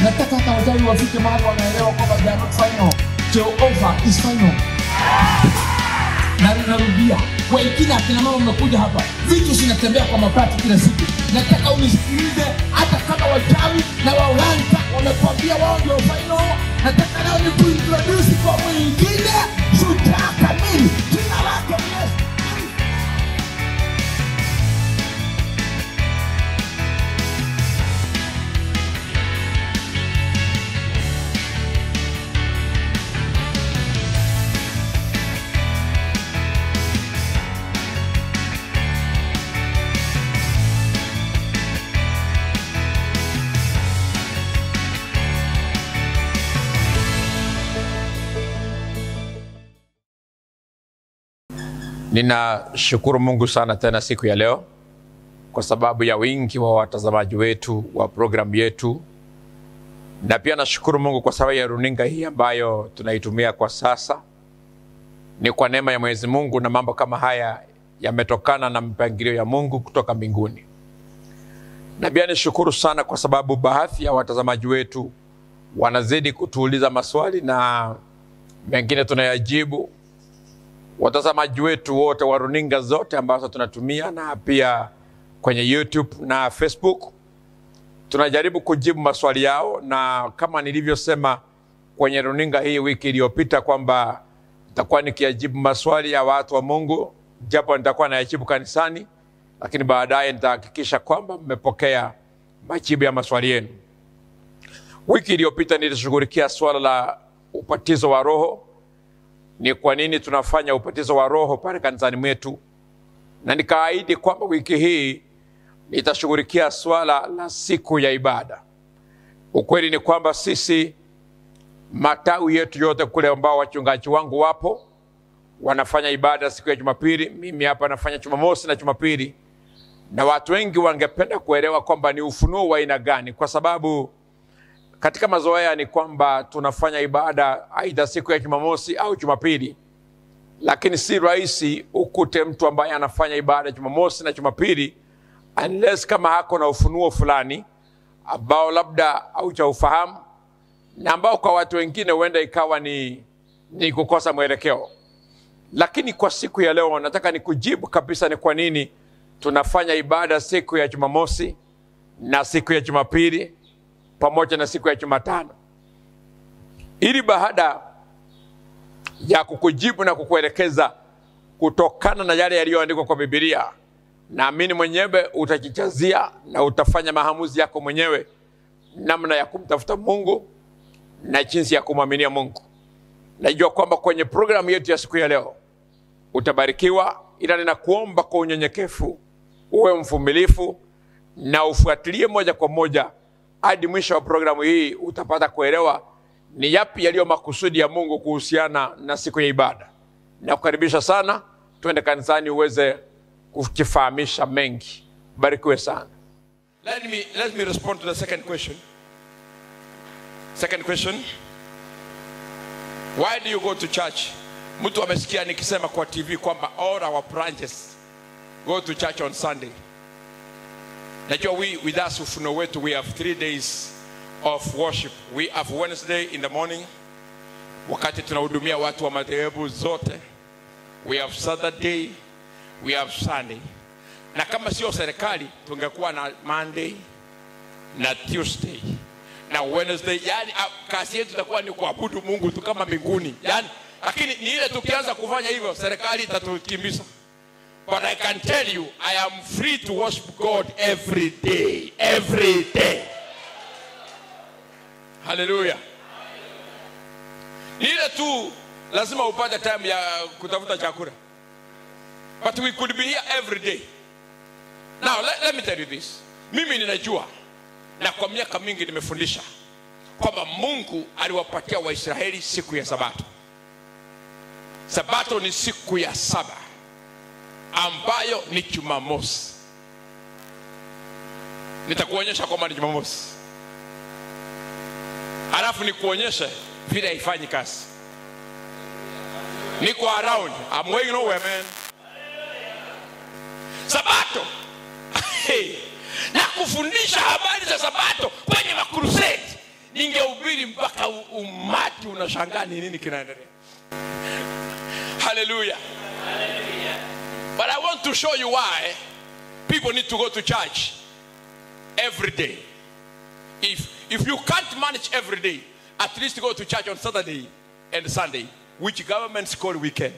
nataka hata wachawi wafike mahali wanaelewa kwamba they are not final Jehovah is final na ninarudia wengine akina mama mmekuja hapa vitu zinatembea kwa mabati kila siku nataka unisikilize hata kama wachawi na waulanta wamekwambia wao ndio final nataka leo ni kuintrodusi kwa mwingine shujaa kamili jina lake ni Yesu Ninashukuru Mungu sana tena siku ya leo kwa sababu ya wingi wa watazamaji wetu wa programu yetu, na pia nashukuru Mungu kwa sababu ya runinga hii ambayo tunaitumia kwa sasa. Ni kwa neema ya Mwenyezi Mungu, na mambo kama haya yametokana na mpangilio ya Mungu kutoka mbinguni. Na pia nishukuru sana kwa sababu baadhi ya watazamaji wetu wanazidi kutuuliza maswali na mengine tunayajibu watazamaji wetu wote wa runinga zote ambazo tunatumia na pia kwenye YouTube na Facebook tunajaribu kujibu maswali yao, na kama nilivyosema kwenye runinga hii wiki iliyopita kwamba nitakuwa nikiyajibu maswali ya watu wa Mungu, japo nitakuwa nayajibu kanisani, lakini baadaye nitahakikisha kwamba mmepokea majibu ya maswali yenu. Wiki iliyopita nilishughulikia swala la ubatizo wa Roho ni kwa nini tunafanya ubatizo wa roho pale kanisani mwetu, na nikaahidi kwamba wiki hii nitashughulikia swala la siku ya ibada. Ukweli ni kwamba sisi matawi yetu yote kule ambao wachungaji wangu wapo wanafanya ibada siku ya Jumapili, mimi hapa nafanya Jumamosi na Jumapili, na watu wengi wangependa kuelewa kwamba ni ufunuo wa aina gani, kwa sababu katika mazoea ni kwamba tunafanya ibada aidha siku ya Jumamosi au Jumapili, lakini si rahisi ukute mtu ambaye anafanya ibada Jumamosi na Jumapili unless kama hako na ufunuo fulani ambao labda haujaufahamu na ambao kwa watu wengine huenda ikawa ni, ni kukosa mwelekeo. Lakini kwa siku ya leo nataka nikujibu kabisa ni kwa nini tunafanya ibada siku ya Jumamosi na siku ya Jumapili pamoja na siku ya Jumatano, ili baada ya kukujibu na kukuelekeza kutokana na yale yaliyoandikwa kwa Biblia, naamini mwenyewe utajijazia na utafanya maamuzi yako mwenyewe namna ya kumtafuta Mungu na jinsi ya kumwaminia Mungu. Najua kwamba kwenye programu yetu ya siku ya leo utabarikiwa, ila ninakuomba kwa unyenyekevu uwe mvumilifu na ufuatilie moja kwa moja hadi mwisho wa programu hii utapata kuelewa ni yapi yaliyo makusudi ya Mungu kuhusiana na siku ya ibada. Nakukaribisha sana, twende kanisani uweze kujifahamisha mengi. Barikiwe sana. Let me let me respond to the second question. Second question. Why do you go to church? Mtu amesikia nikisema kwa TV kwamba all our branches go to church on Sunday. Najua we with us ufuno wetu we have three days of worship. We have Wednesday in the morning wakati tunahudumia watu wa madhehebu zote. We have Saturday, we have Sunday. Na kama sio serikali tungekuwa na Monday na Tuesday na Wednesday. Yani kazi yetu itakuwa ni kuabudu Mungu tu kama mbinguni. Yani lakini ni ile tukianza kufanya hivyo serikali itatukimbiza. But I can tell you, I am free to worship God every day. Every day. Hallelujah. Ni ile tu lazima upate time ya kutafuta chakula. But we could be here every day. Now let, let me tell you this. Mimi ninajua na kwa miaka mingi nimefundisha kwamba Mungu aliwapatia Waisraeli siku ya Sabato. Sabato ni siku ya saba ambayo ni Jumamosi. Nitakuonyesha kwamba ni Jumamosi, alafu nikuonyeshe vile haifanyi kazi. Niko around, I'm going nowhere man. Sabato na kufundisha habari za Sabato kwenye makrusedi ni umati unashangaa ni nini kinaendelea haleluya but i want to show you why people need to go to church every day if if you can't manage every day at least go to church on saturday and sunday which governments call weekend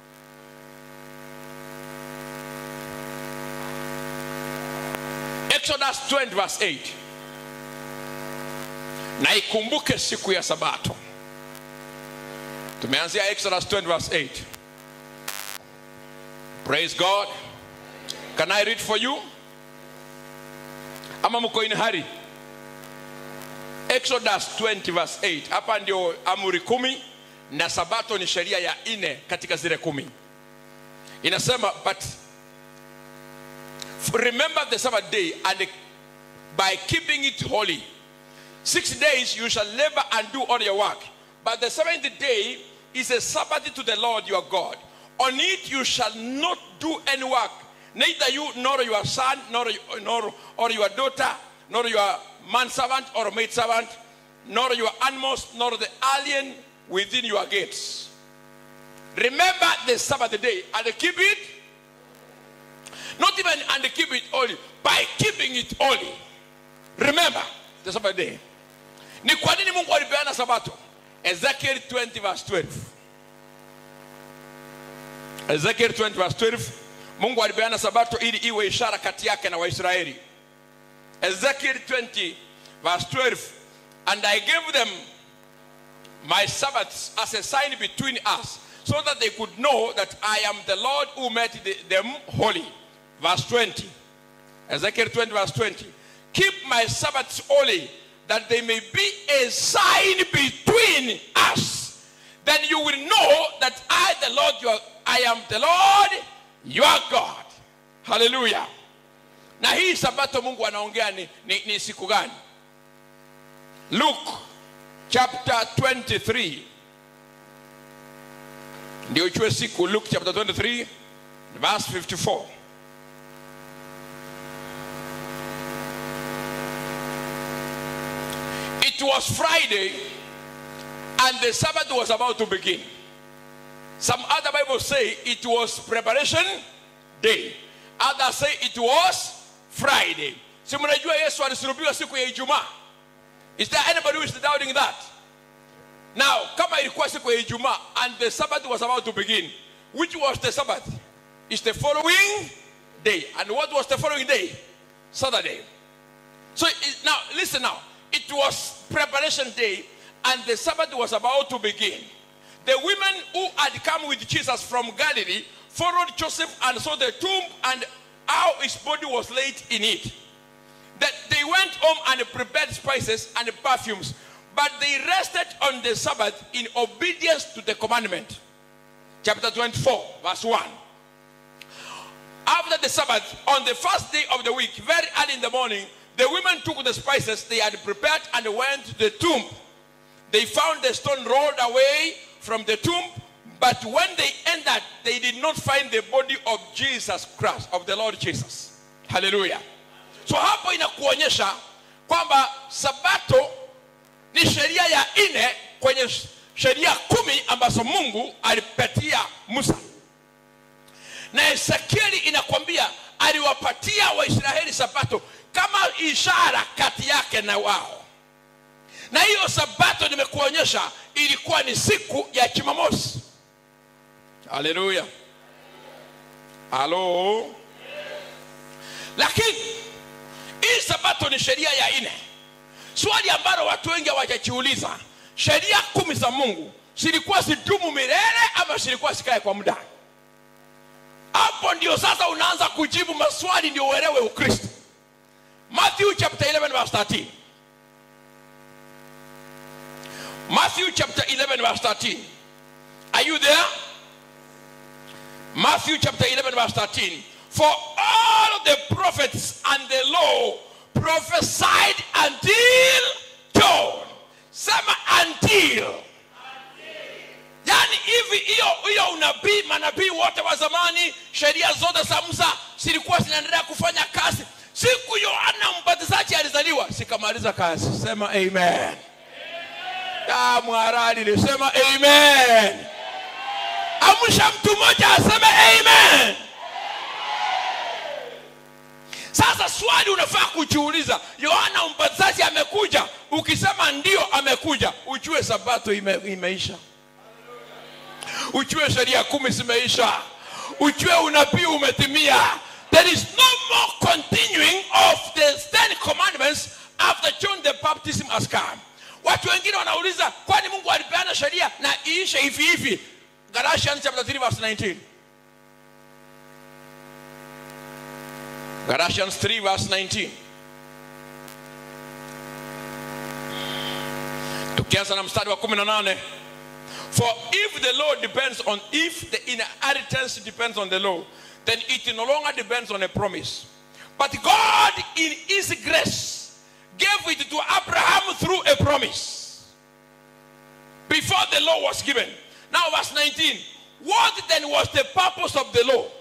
exodus 20 verse 8 na ikumbuke siku ya sabato tumeanzia exodus 20 verse 8 praise god can i read for you ama mko in hurry exodus 20 verse 8 hapa ndio amri kumi na sabato ni sheria ya nne katika zile kumi inasema but remember the sabbath day and by keeping it holy six days you shall labor and do all your work but the seventh day is a sabbath to the lord your god on it you shall not do any work neither you nor your son nor, nor or your daughter nor your manservant or maidservant nor your animals nor the alien within your gates remember the sabbath day and keep it not even and keep it holy by keeping it holy remember the sabbath day ni kwa nini mungu alipeana sabato ezekiel 20 verse 12 ezekiel 20 verse 12 mungu alipeana sabato ili iwe ishara kati yake na waisraeli ezekiel 20 verse 12 and i gave them my sabbaths as a sign between us so that they could know that i am the lord who made the- them holy verse 20 ezekiel 20 verse 20 keep my sabbaths holy that they may be a sign between us then you will know that i the lord your i am the lord your god hallelujah na hii sabato mungu anaongea ni, ni, ni siku gani luke chapter 23 ndio ichue siku luke chapter 23 verse 54 it was friday and the sabbath was about to begin some other bibles say it was preparation day others say it was friday si mnajua yesu alisulubiwa siku ya ijumaa is there anybody who is doubting that now kama ilikuwa siku ya ijumaa and the sabbath was about to begin which was the sabbath is the following day and what was the following day saturday so it, now listen now it was preparation day and the sabbath was about to begin the women who had come with jesus from galilee followed joseph and saw the tomb and how his body was laid in it that they went home and prepared spices and perfumes, but they rested on the Sabbath in obedience to the commandment. Chapter 24, verse 1. After the Sabbath, on the first day of the week, very early in the morning, the women took the spices they had prepared and went to the tomb. They found the stone rolled away from the tomb, but when they entered, they did not find the body of Jesus Christ, of the Lord Jesus. Hallelujah. so hapo inakuonyesha kwamba sabato ni sheria ya nne kwenye sh- sheria kumi ambazo mungu alipatia musa na ezekieli inakwambia aliwapatia waisraeli sabato kama ishara kati yake na wao na hiyo sabato nimekuonyesha ilikuwa ni siku ya jumamosi haleluya halo lakini hii sabato ni sheria ya nne swali ambalo watu wengi hawajajiuliza sheria kumi za mungu zilikuwa zidumu milele ama zilikuwa zikae kwa muda hapo ndio sasa unaanza kujibu maswali ndio uelewe ukristo matthew chapter 11 verse 13 matthew chapter 11 verse 13 are you there Matthew chapter 11, verse 13. For all the prophets and the law prophesied until John. Sema until. Yaani hivi hiyo hiyo unabii, manabii wote wa zamani, sheria zote za Musa zilikuwa zinaendelea kufanya kazi. Siku Yohana Mbatizaji alizaliwa, sikamaliza kazi. Sema amen. Ah, mwarali nisema amen amsha mtu mmoja aseme amen sasa swali unafaa kujiuliza yohana mbatizaji amekuja ukisema ndio amekuja ujue sabato ime, imeisha ujue sheria kumi zimeisha ujue unabii umetimia there is no more continuing of the ten commandments after john the baptism has come watu wengine wanauliza kwani mungu alipeana sheria na iishe hivi hivi galatians chapter 3 verse 19 galatians 3 verse 19 tukianza na mstari wa 18 For if the law depends on, if the inheritance depends on the law, then it no longer depends on a promise. But God, in His grace, gave it to Abraham through a promise before the law was given. Now, verse 19. What then was the purpose of the law?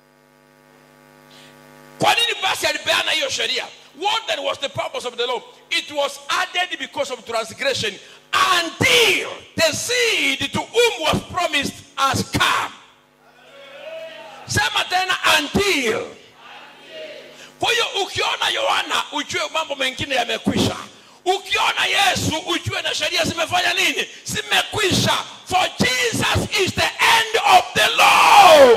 Kwa nini basi alipeana hiyo sheria? What then was the purpose of the law? It was added because of transgression until the seed to whom was promised has come. Sema tena until. Kwa hiyo ukiona Yohana ujue mambo mengine yamekwisha. Ukiona Yesu ujue na sheria zimefanya nini? Zimekwisha. For Jesus is the end of the law.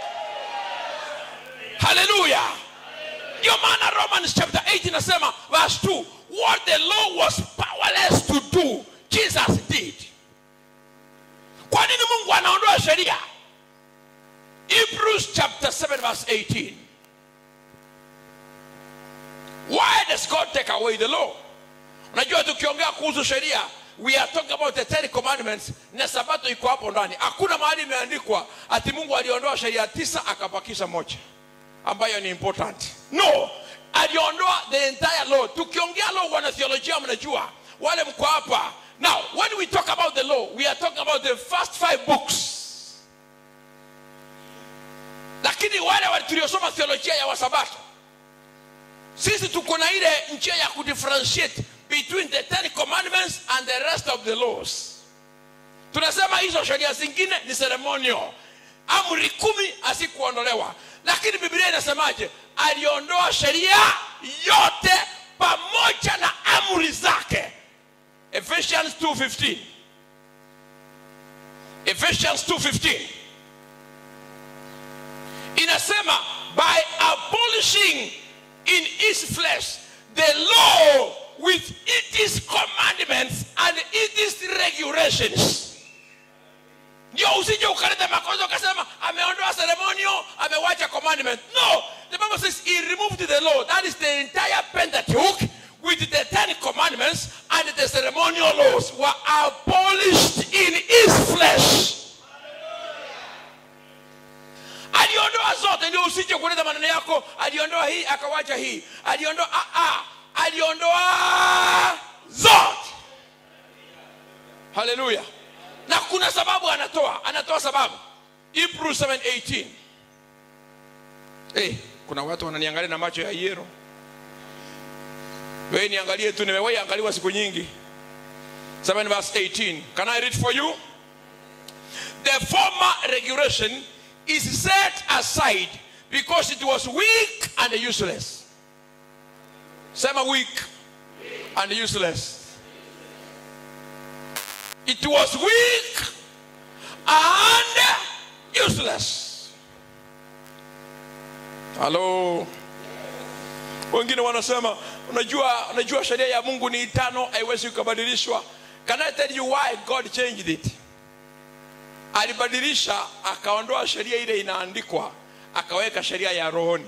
Hallelujah. Ndio maana Romans chapter 8 inasema verse 2, what the law was powerless to do, Jesus did. Kwa nini Mungu anaondoa sheria? Hebrews chapter 7 verse 18. Why does God take away the law? Unajua tukiongea kuhusu sheria, we are talking about the ten commandments na sabato iko hapo ndani. Hakuna mahali imeandikwa ati Mungu aliondoa sheria tisa akabakisha moja ambayo ni important. No, aliondoa the entire law. Tukiongea law, wana theolojia mnajua, wale mko hapa. Now, when we talk about the law, we are talking about the first five books. Lakini wale wale tuliosoma theolojia ya wasabato, sisi tuko na ile njia ya kudifferentiate between the ten commandments and the rest of the laws. Tunasema hizo sheria zingine ni ceremonial, amri kumi hazikuondolewa lakini biblia inasemaje aliondoa sheria yote pamoja na amri zake ephesians 2:15 ephesians 2:15 inasema by abolishing in his flesh the law with its commandments and its regulations ndio usije ukaleta makosa ukasema ameondoa ceremonial amewacha commandment no the bible says he removed the law that is the entire pentateuch with the ten commandments and the ceremonial laws were abolished in his flesh aliondoa zote ndio usije kuleta maneno yako aliondoa hii akawacha hii aliondoa ah, ah, aliondoa zote haleluya na kuna sababu anatoa anatoa sababu hebrews 7:18 hey, kuna watu wananiangalia na macho ya yero wewe niangalie tu nimewahi angaliwa siku nyingi 7 verse 18 can i read for you the former regulation is set aside because it was weak and useless sema weak and useless it was weak and useless halo wengine wanasema unajua unajua sheria ya mungu ni tano haiwezi kubadilishwa can i tell you why god changed it alibadilisha akaondoa sheria ile inaandikwa akaweka sheria ya rohoni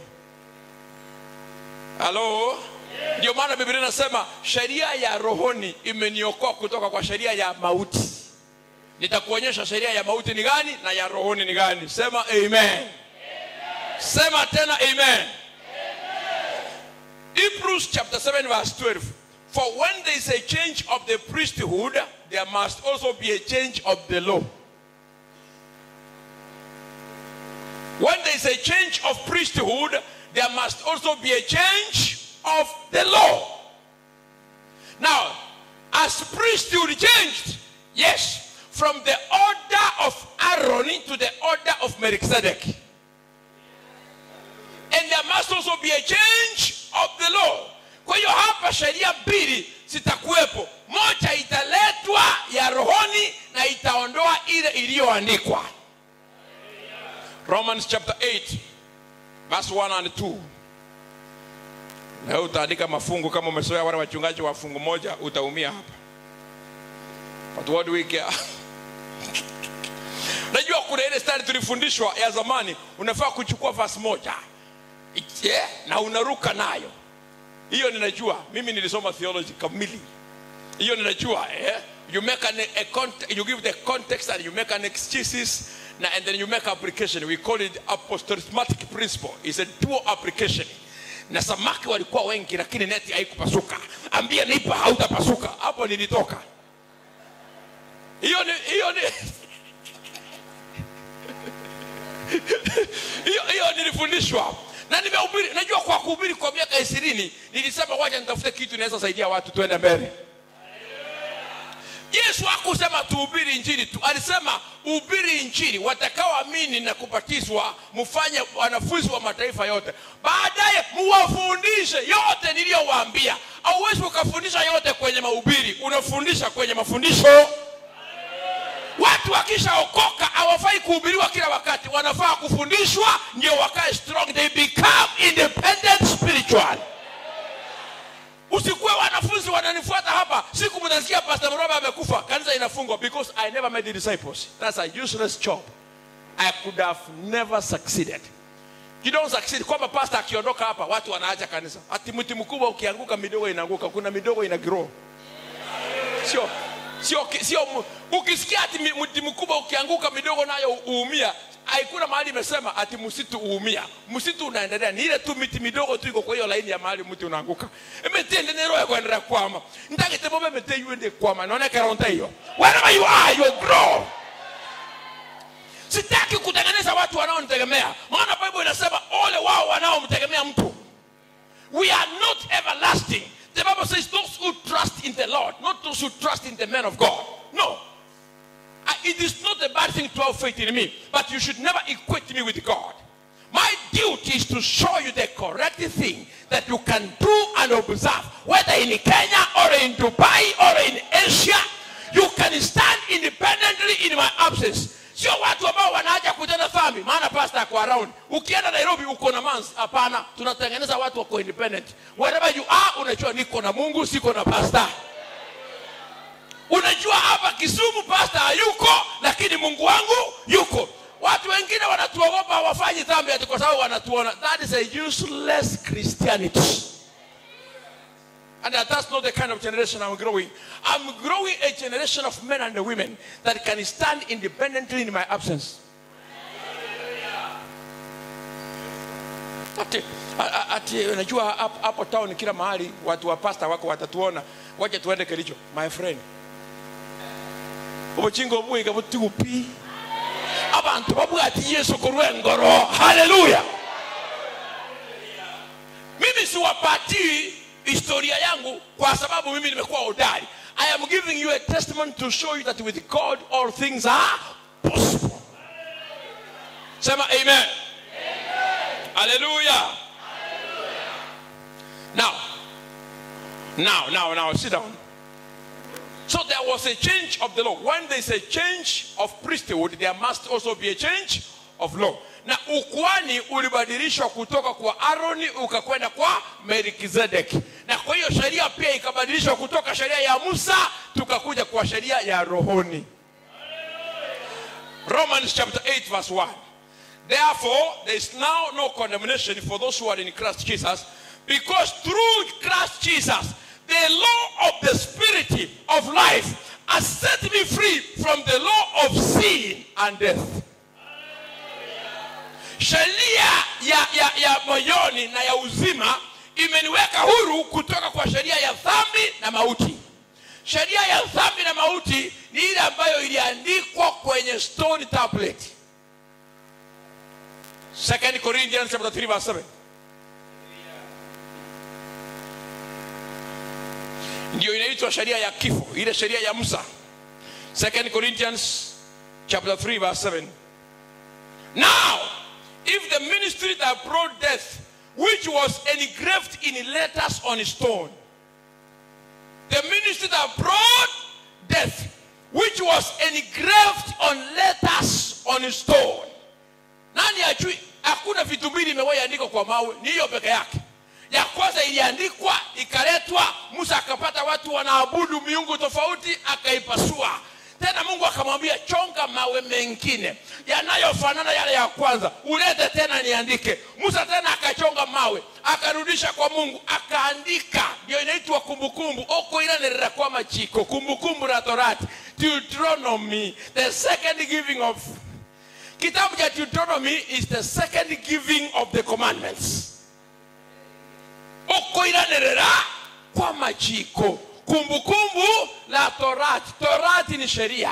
halo ndio maana biblia inasema sheria ya rohoni imeniokoa kutoka kwa sheria ya mauti nitakuonyesha sheria ya mauti ni gani na ya rohoni ni gani sema amen, amen. sema tena amen, amen. hebrews chapter 7 verse 12 for when there is a change of the priesthood there must also be a change of the law when there is a change of priesthood there must also be a change of the law. Now, has priesthood changed? Yes, from the order of Aaron to the order of Melchizedek. And there must also be a change of the law. Kwa hiyo hapa sheria mbili zitakuwepo, moja italetwa ya rohoni na itaondoa ile iliyoandikwa. Romans chapter 8 verse 1 and 2. Na wewe utaandika mafungu kama umesoea wale wachungaji wa fungu moja utaumia hapa. But what do we care? Najua kuna ile stari tulifundishwa ya zamani, unafaa kuchukua verse moja It- yeah, na unaruka nayo. Hiyo ninajua, mimi nilisoma theology kamili. Hiyo ninajua eh? You make an, a cont- you give the context and you make an exegesis na, and then you make application. We call it apostolismatic principle. It's a dual application. Na samaki walikuwa wengi lakini neti haikupasuka. Ambia nipa hautapasuka. Hapo nilitoka. Hiyo ni hiyo ni hiyo hiyo nilifundishwa na nimehubiri najua kwa kuhubiri kwa miaka ishirini nilisema wacha nitafute kitu inaweza saidia watu tuende mbele yesu hakusema tuhubiri injili tu alisema uhubiri injili watakaoamini na kubatizwa mfanye wanafunzi wa mataifa yote baadaye muwafundishe yote niliyowaambia auwezi ukafundisha yote kwenye mahubiri unafundisha kwenye mafundisho watu wakishaokoka hawafai kuhubiriwa kila wakati wanafaa kufundishwa ndio wakae strong they become independent spiritual usikuwe wanafunzi wananifuata hapa siku mtasikia pastor mroba amekufa kanisa inafungwa because i never made the disciples that's a useless job i could have never succeeded you don't succeed kwamba pastor akiondoka hapa watu wanaacha kanisa ati mti mkubwa ukianguka midogo inaanguka kuna midogo ina grow sio sio sio mu- ukisikia ati mi- mti mkubwa ukianguka midogo nayo uumia haikuna mahali imesema ati msitu uumia msitu unaendelea ni ile tu miti midogo tu iko kwa hiyo laini ya mahali mti unaanguka emetende nero ya kuendelea kwama ndagite bobe mete yuende kwama naona karonta hiyo wherever you are you grow sitaki kutengeneza watu wanaonitegemea maana bible inasema ole wao wanaomtegemea mtu we are not everlasting. The Bible says those who trust in the Lord, not those who trust in the man of God. No. I- it is not a bad thing to have faith in me, but you should never equate me with God. My duty is to show you the correct thing that you can do and observe, whether in Kenya or in Dubai or in Asia. You can stand independently in my absence. Sio watu ambao wanaacha kutenda dhambi, maana pastor ako around. Ukienda Nairobi uko na mans, hapana. Tunatengeneza watu wako independent. Wherever you are, unajua niko na Mungu, siko na pastor. Unajua hapa Kisumu pastor hayuko, lakini Mungu wangu yuko. Watu wengine wanatuogopa hawafanyi dhambi ati kwa sababu wanatuona. That is a useless Christianity. And that- that's not the kind of generation I'm growing. I'm growing a generation of men and women that can stand independently in my absence. Ati, a- a- ati unajua hap- hapo town kila mahali watu wa pasta wako watatuona wacha tuende kericho my friend obochingo bwiga butigupi abantu bavuga ati yesu kurwengoro haleluya mimi siwapatii historia yangu kwa sababu mimi nimekuwa hodari i am giving you a testament to show you that with god all things are possible sema amen haleluya now now now now sit down so there was a change of the law. When there's a change of priesthood, there must also be a change of law. Na ukuani ulibadilishwa kutoka kwa Aroni ukakwenda kwa Melkizedeki, na kwa hiyo sheria pia ikabadilishwa kutoka sheria ya Musa tukakuja kwa sheria ya rohoni. Romans chapter 8 verse 1. Therefore, there is now no condemnation for those who are in Christ Jesus, because through Christ Jesus, the law of the Spirit of life has set me free from the law of sin and death. Sheria ya, ya, ya moyoni na ya uzima imeniweka huru kutoka kwa sheria ya dhambi na mauti. Sheria ya dhambi na mauti ni ile ambayo iliandikwa kwenye stone tablet. Second Corinthians chapter 3 verse 7. ndio inaitwa sheria ya kifo ile sheria ya musa 2 corinthians chapter 3 verse 7 now if the ministry that brought death which was engraved in letters on stone the ministry that brought death which was engraved on letters on stone nani ajui hakuna vitu mbili imewahi andikwa kwa mawe ni hiyo peke yake ya kwanza iliandikwa ikaletwa musa akapata watu wanaabudu miungu tofauti akaipasua tena mungu akamwambia chonga mawe mengine yanayofanana yale ya kwanza ulete tena niandike musa tena akachonga mawe akarudisha kwa mungu akaandika ndio inaitwa kumbukumbu okoiranirira kwa machiko kumbukumbu la torati deuteronomy the second giving of kitabu cha deuteronomy is the second giving of the commandments okoiranirira kwa machiko kumbukumbu la torati torati ni sheria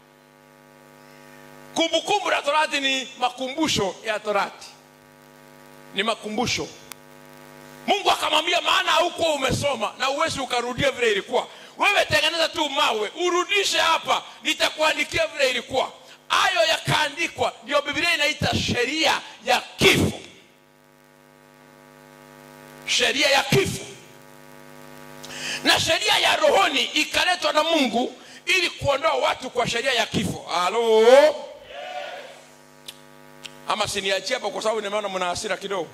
kumbukumbu la torati ni makumbusho ya torati ni makumbusho mungu akamwambia maana haukuwa umesoma na uwezi ukarudia vile ilikuwa wewe tengeneza tu mawe urudishe hapa nitakuandikia vile ilikuwa hayo yakaandikwa ndio biblia inaita sheria ya kifo sheria ya kifo na sheria ya rohoni ikaletwa na mungu ili kuondoa watu kwa sheria ya kifo halo ama siniachie hapo kwa sababu nimeona mna hasira kidogo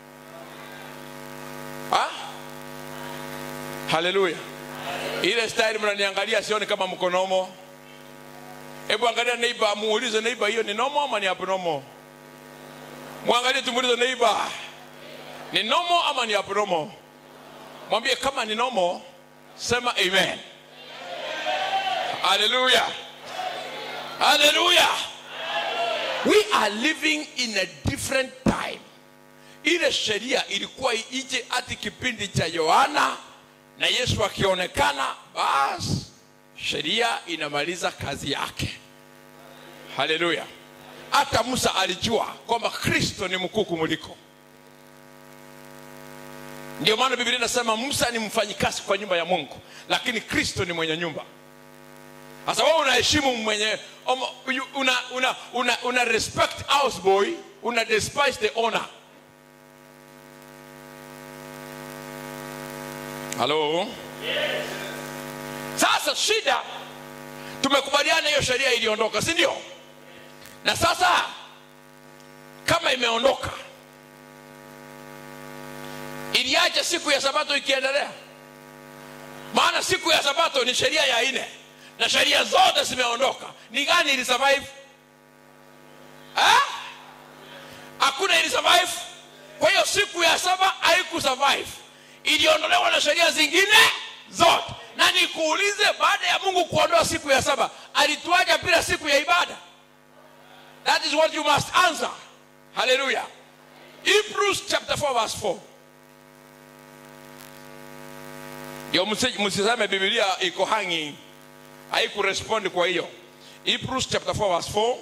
Ha? haleluya ile style mnaniangalia sioni kama mko nomo hebu angalia neiba muulize neiba hiyo ni nomo ama ni abnomo mwangalie tumuulize neiba ni nomo ama ni abnomo mwambie kama ni nomo sema amen haleluya haleluya we are living in a different time ile sheria ilikuwa ije hati kipindi cha yohana na yesu akionekana basi sheria inamaliza kazi yake haleluya hata musa alijua kwamba kristo ni mkuu kumuliko ndio maana biblia inasema musa ni mfanyikazi kwa nyumba ya mungu lakini kristo ni mwenye nyumba sasa wewe unaheshimu mwenye um, you- una, una, una, una respect houseboy una despise the owner halo sasa shida tumekubaliana hiyo sheria iliondoka si ndio na sasa kama imeondoka iliacha siku ya sabato ikiendelea maana siku ya sabato ni sheria ya nne na sheria zote zimeondoka ni gani ili survive Eh? hakuna ili survive kwa hiyo siku ya saba haiku survive iliondolewa na sheria zingine zote na nikuulize baada ya mungu kuondoa siku ya saba alituaja bila siku ya ibada that is what you must answer haleluya hebrews chapter 4 verse 4 ndio msi- msiseme bibilia iko hanging haikurespondi kwa hiyo hebrews chapter 4 verse 4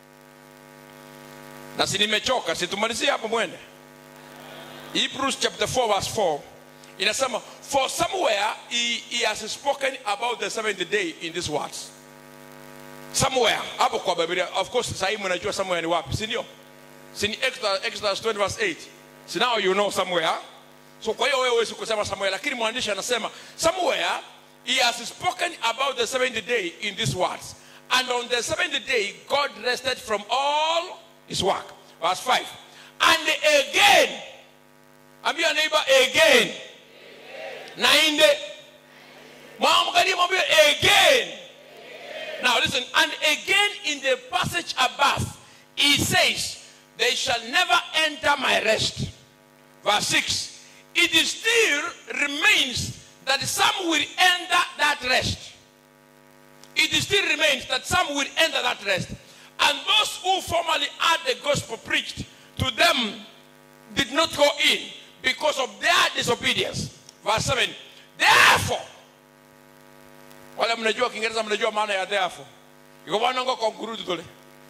na si nimechoka situmalizie hapo mwende hebrews chapter 4 verse 4 inasema for somewhere he, he has spoken about the 70th day in these words somewhere hapo kwa biblia of course sahii mnajua somewhere ni wapi si ndio si ni exodus, exodus 20 verse 8 so now you know somewhere so kwa hiyo wewe huwezi kusema somewhere lakini mwandishi anasema somewhere he has spoken about the 70th day in these words and on the 70th day god rested from all his work verse 5 and again ambia neighbor again na inde mwangalie mwambie again now listen and again in the passage above he says they shall never enter my rest verse 6 it is still remains that some will enter that rest it still remains that some will enter that rest and those who formerly had the gospel preached to them did not go in because of their disobedience verse 7 therefore wale mnajua kiingereza mnajua maana ya therefore iko wanongo konkurudu tole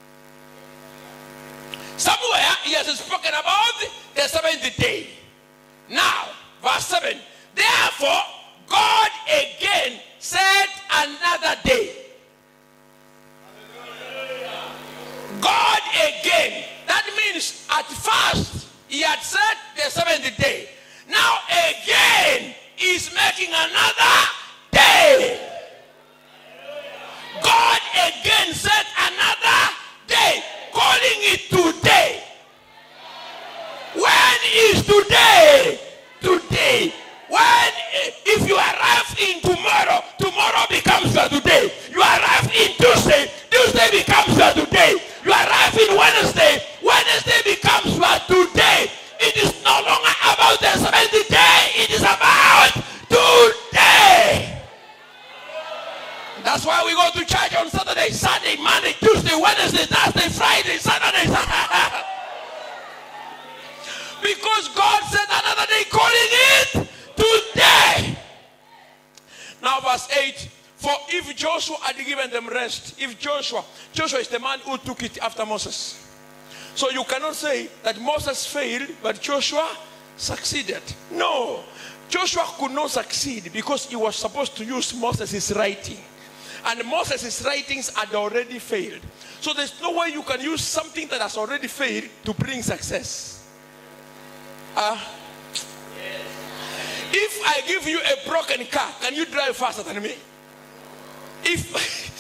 somewhere he has spoken about the seventh day now verse 7 therefore god again That's why we go to church on Saturday, Sunday, Monday, Tuesday, Wednesday, Thursday, Friday, Saturday. because God said another day, calling it today. Now, verse 8 For if Joshua had given them rest, if Joshua, Joshua is the man who took it after Moses. So you cannot say that Moses failed, but Joshua succeeded. No. Joshua could not succeed because he was supposed to use Moses' writing. And Moses' writings had already failed. So there's no way you can use something that has already failed to bring success. Ah. If I give you a broken car, can you drive faster than me? If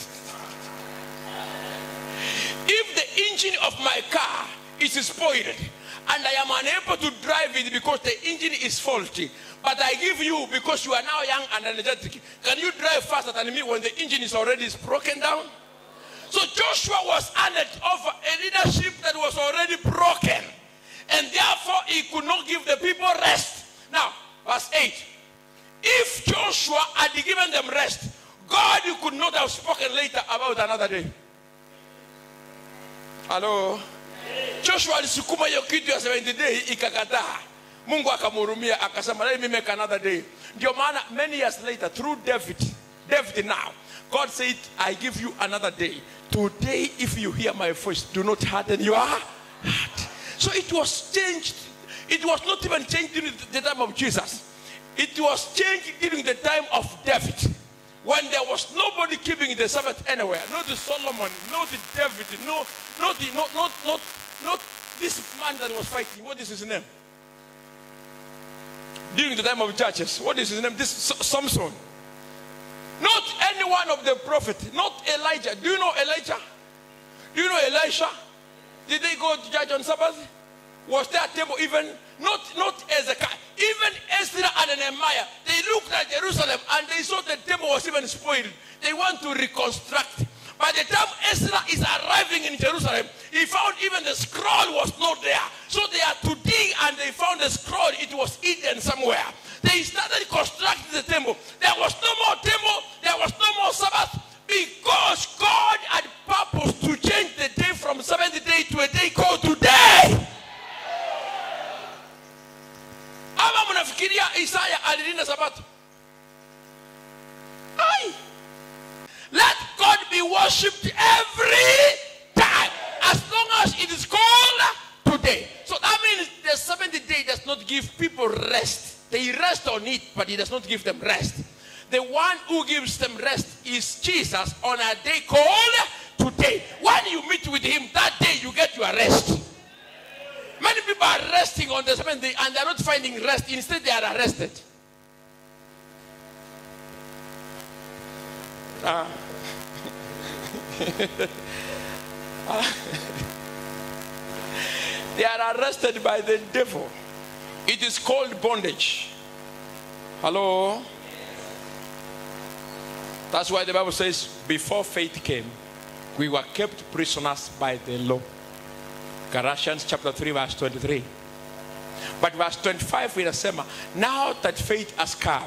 if the engine of my car is spoiled and I am unable to drive it because the engine is faulty, but I give you because you are now young and energetic, can you drive faster than me when the engine is already broken down? So Joshua was handed over a leadership that was already broken, and therefore he could not give the people rest. Now, verse 8 if Joshua had given them rest, God could not have spoken later about another day. Hello? Joshua alisukuma hiyo kitu ya 70 day ikakataa. Mungu akamhurumia akasema let me make another day. Ndio maana many years later through David, David now, God said I give you another day. Today if you hear my voice, do not harden your heart. So it was changed. It was not even changed during the time of Jesus. It was changed during the time of David. When there was nobody keeping the Sabbath anywhere, not the Solomon, not the David, no, not the, not, not, not, not this man that was fighting. What is his name? During the time of judges, what is his name? This S- Samson. Not any one of the prophet, not Elijah. Do you know Elijah? Do you know Elisha? Did they go to judge on Sabbath? Was there a table even? Not not Ezekiel. Even Ezra and Nehemiah, they looked at Jerusalem and they saw the temple was even spoiled. They want to reconstruct. By the time Ezra is arriving in Jerusalem, he found even the scroll was not there. So they had to dig and they found the scroll. It was hidden somewhere. They started constructing the temple. There was no more temple. There was no more Sabbath because God had purpose to change the day from seventh day to a day called today. ama mnafikiria isaya alilinda sabato Ai. let god be worshipped every time as long as it is called today so that means the seventh day does not give people rest they rest on it but it does not give them rest the one who gives them rest is jesus on a day called today when you meet with him that day you get your rest Many people are resting on the seventh day and they are not finding rest. Instead, they are arrested. Ah. Ah. they are arrested by the devil. It is called bondage. Hello? That's why the Bible says, before faith came, we were kept prisoners by the law. Galatians chapter 3 verse 23. But verse 25 inasema, now that faith has come,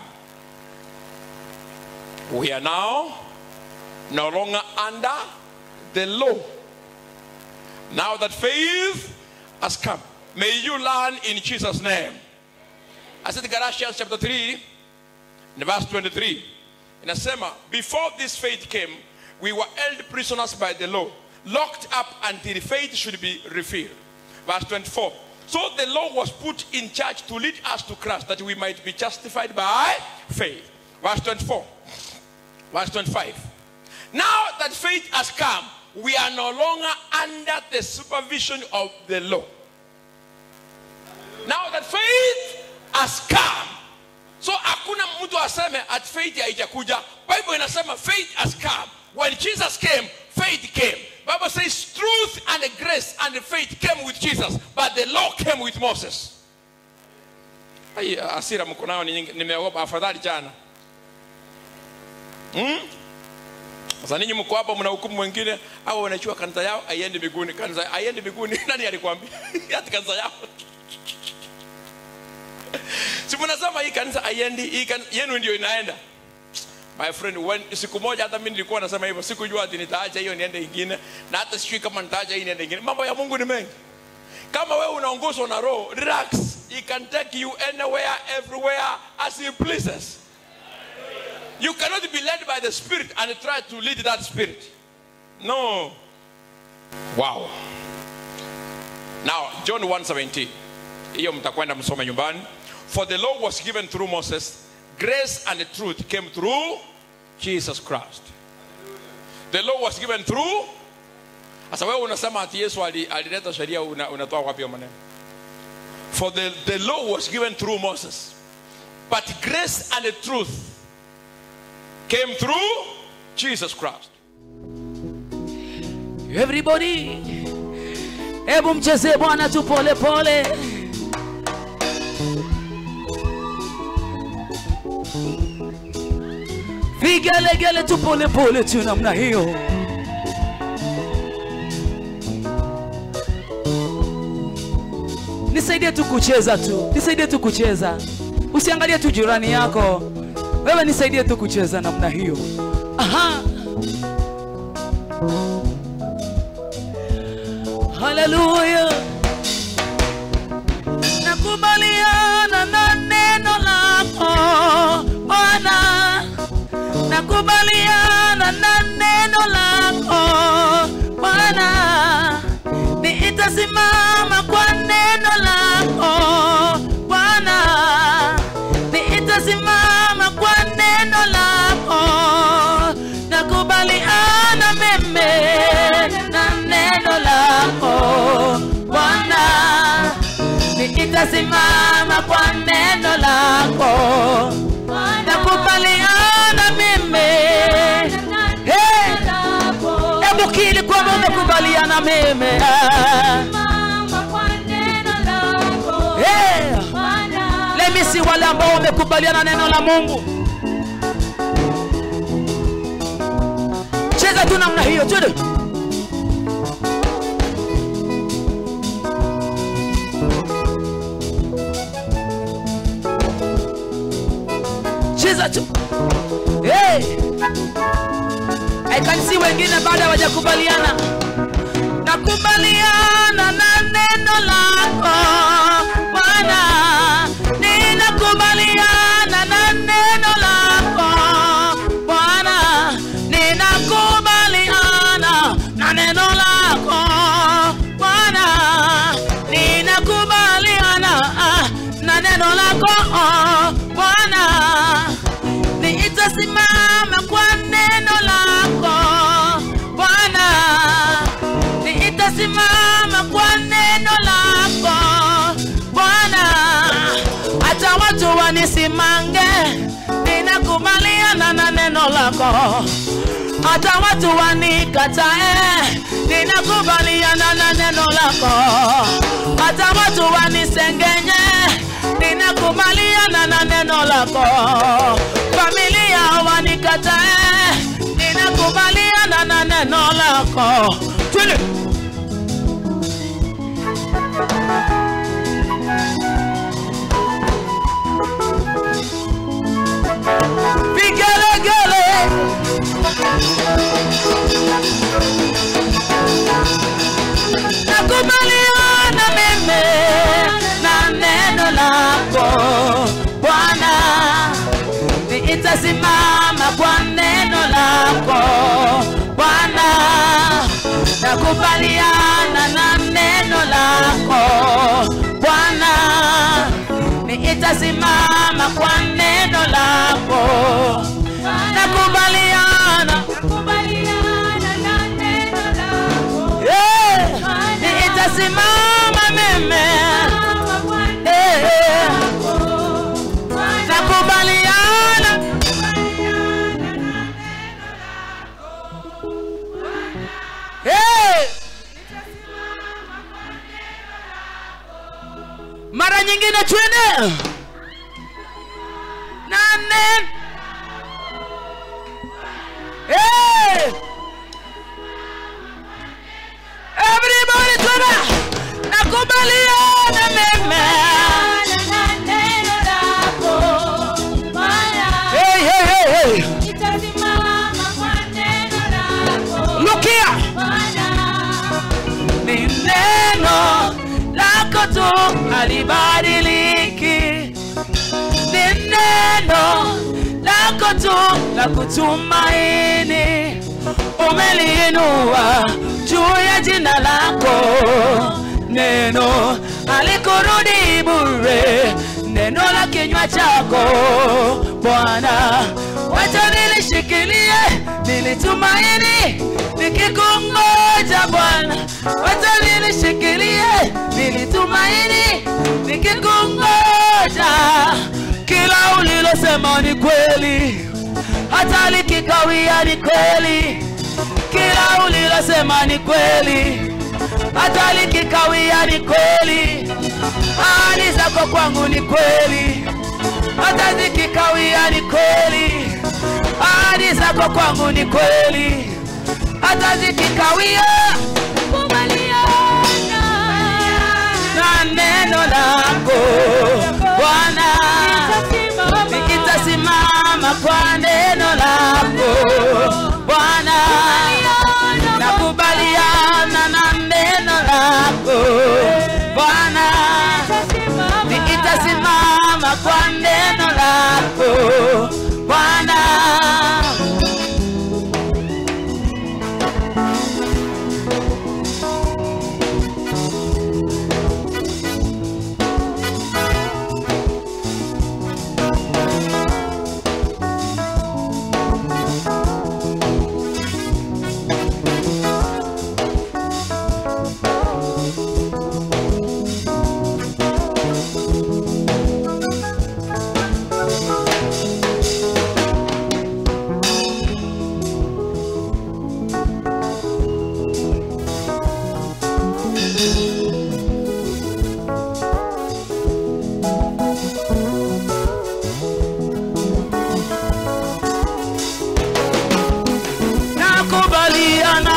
we are now no longer under the law. Now that faith has come, may you learn in Jesus' name. I said Galatians chapter 3, in verse 23. Inasema, before this faith came, we were held prisoners by the law locked up until faith should be revealed. Verse 24. So the law was put in charge to lead us to Christ that we might be justified by faith. Verse 24. Verse 25. Now that faith has come, we are no longer under the supervision of the law. Now that faith has come. So hakuna mtu aseme at faith haijakuja. Bible inasema faith has come. When Jesus came, faith came. Bible says truth and grace and faith came with Jesus, but the law came with Moses. Ai, asira mko nayo ni nyingi, nimeogopa afadhali jana. Hmm? Sasa ninyi mko hapa mna hukumu wengine au wanachua kanisa yao aiende mbinguni. Kanisa aiende mbinguni nani alikwambia? Hata kanisa yao. Si mnasema hii kanisa aiendi, hii kanisa yenu ndio inaenda. my friend when, siku moja hata mimi nilikuwa nasema hivyo sikujua ati nitaacha hiyo niende ingine na hata sijui kama nitaacha hii niende ingine mambo ya mungu ni mengi kama wewe unaongozwa na roho relax he can take you anywhere everywhere as he pleases you cannot be led by the spirit and try to lead that spirit no wow now john 117 hiyo mtakwenda msome nyumbani for the law was given through moses grace and truth came through jesus christ the law was given through sasa wewe unasema ati yesu ali- alileta sheria una- unatoa wapi hiyo maneno for the, the law was given through moses but grace and the truth came through jesus christ everybody hebu mchezee bwana tu pole pole vigelegele tu pole pole tu namna hiyo nisaidie tu kucheza tu nisaidie tu kucheza usiangalie tu jirani yako wewe nisaidie tu kucheza namna hiyo aha haleluya nakubaliana na neno lako bwana nakubaliana na neno lako bwana niitasimama kwa neno lako bwana niitasimama kwa neno lako nakubaliana meme na neno lako bwana nitasimama kwa neno lako nakubaliana mimi Hey! hebu kili kwamba umekubaliana mimi Hey! lemisi wale ambao wamekubaliana neno la mungu cheza tu namna hiyo tude cheza tu hey! I can see wengine bado hawajakubaliana nakubaliana na neno lako bwana ninakubaliana na neno lako bwana ninakubaliana na neno lako bwana ninakubaliana ah, na neno lako oh, bwana nitasimama kwa neno lako bwana nitasimama kwa neno lako bwana hata watu wanisimange ninakubaliana na neno lako hata watu wanikatae ninakubaliana na neno lako hata watu wanisengenye ninakubaliana na neno lako familia wanikatae ninakubaliana na neno lako Twende. vigelegele nakubaliana mimi na neno lako bwana nitasimama kwa neno lako bwana nakubaliana na neno lako bwana nitasimama kwa neno lako nakubaliana Eh, nitasimama mimi Eh, nakubaliana Eh. mara nyingine twende nane Eh. Everybody twende nakubaliana mimi Hey, hey, hey, hey. Yesu alibadiliki, ni neno lako tu la kutumaini, umeliinua juu ya jina lako. Neno alikurudi bure, neno la kinywa chako Bwana, wacha nilishikilie, nilitumaini nikikungoja Bwana, wacha nilishikilie, nilitumaini nikikungoja. Kila ulilosema ni kweli, hata likikawia ni kweli. Kila ulilosema ni kweli, hata likikawia ni kweli. Ahadi zako kwangu ni kweli, hata zikikawia ni kweli. Ahadi zako kwangu ni kweli, hata zikikawia kubaliana na neno lako Bwana, nikitasimama kwa neno lako Bwana, nakubaliana na neno lako Bwana, nikitasimama kwa neno lako Bwana. nakubaliana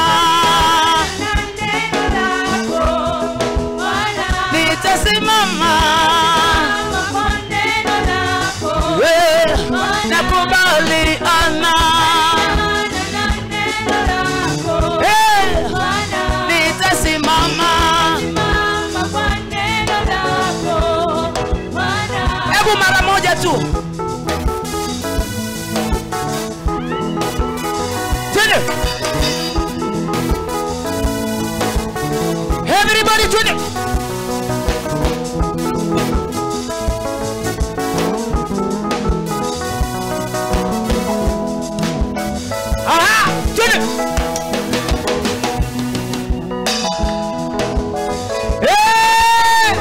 nitasimama we nakubaliana Eh, nitasimama hebu mara moja tu twende everybody twende aha twende Eh!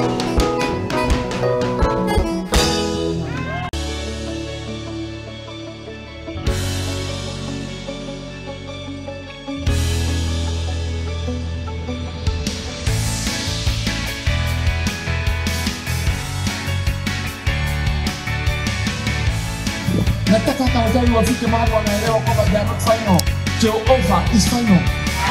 nataka hata wazazi wafike mahali wanaelewa kwamba they are not final Jehovah is final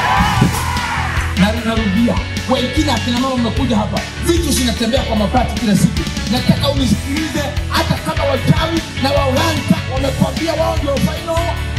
na ninarudia wengine akina mama mmekuja hapa vitu zinatembea kwa mapati kila siku nataka unisikilize hata kama wachawi na waulanta wamekwambia wao ndio final